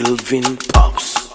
Kelvin Pops.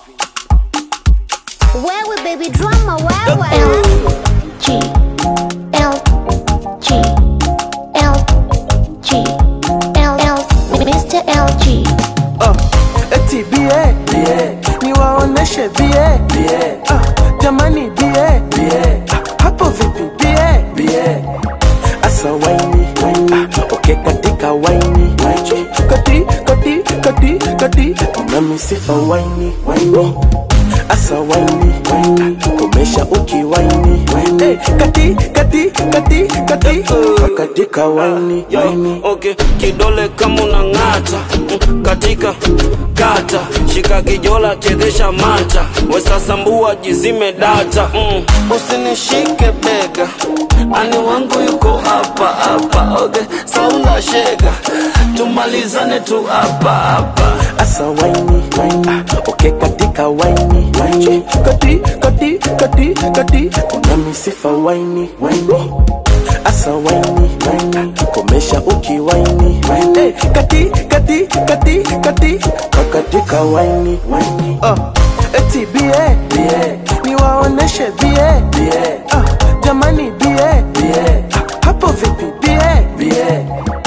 Wewe baby drama wewe G L G L G L L Mr. LG uh, eti bie bie niwaoneshe bie bie uh, jamani bie bie uh, hapo vipi bie bie asa waini uh, okay katika waini kati kati kati kati na misifa waini waini asa waini uh, komesha ukiwaini hey, kati kati kati kati katika waini waini okay kidole kama unang'ata mm, katika kata shika kijola chezesha mata wesasambua jizime data mm. usinishike bega ani wangu yuko hapa hapa okay saula shega tumalizane tu hapa hapa asa waini ah, okay katika waini kati kati kati kati una misifa waini waini asa waini komesha ukiwaini hey, kati kati kati kati katika waini waini uh, eti bie bie niwaoneshe bie bie uh, jamani bie bie uh, hapo vipi bie bie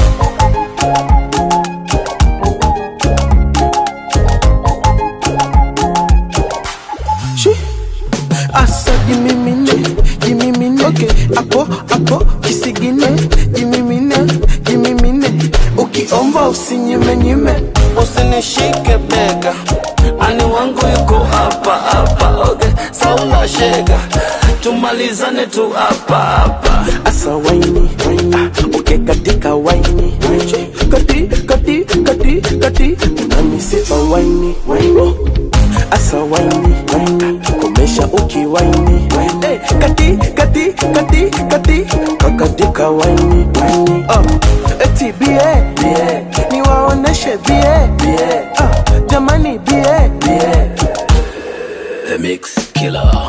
Shi. Asa jimimine, jimimine okay. Apo, apo, kisigine Jimimine, jimimine Ukiomba usinyime nyime usinishike bega ani wangu yuko hapa hapa okay saula shega tumalizane tu hapa hapa Asa waini, ah, okay katika waini Kati, kati, kati, kati Una misifa waini, waini Asa waini, komesha ukiwaini hey, Kati, kati, kati, kati Kakatika waini, waini uh, Eti bie, bie Niwaoneshe bie, bie uh, Jamani bie, bie The Mix Killer.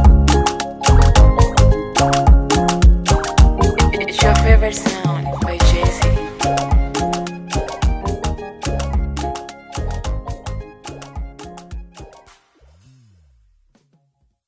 It's your favorite sound by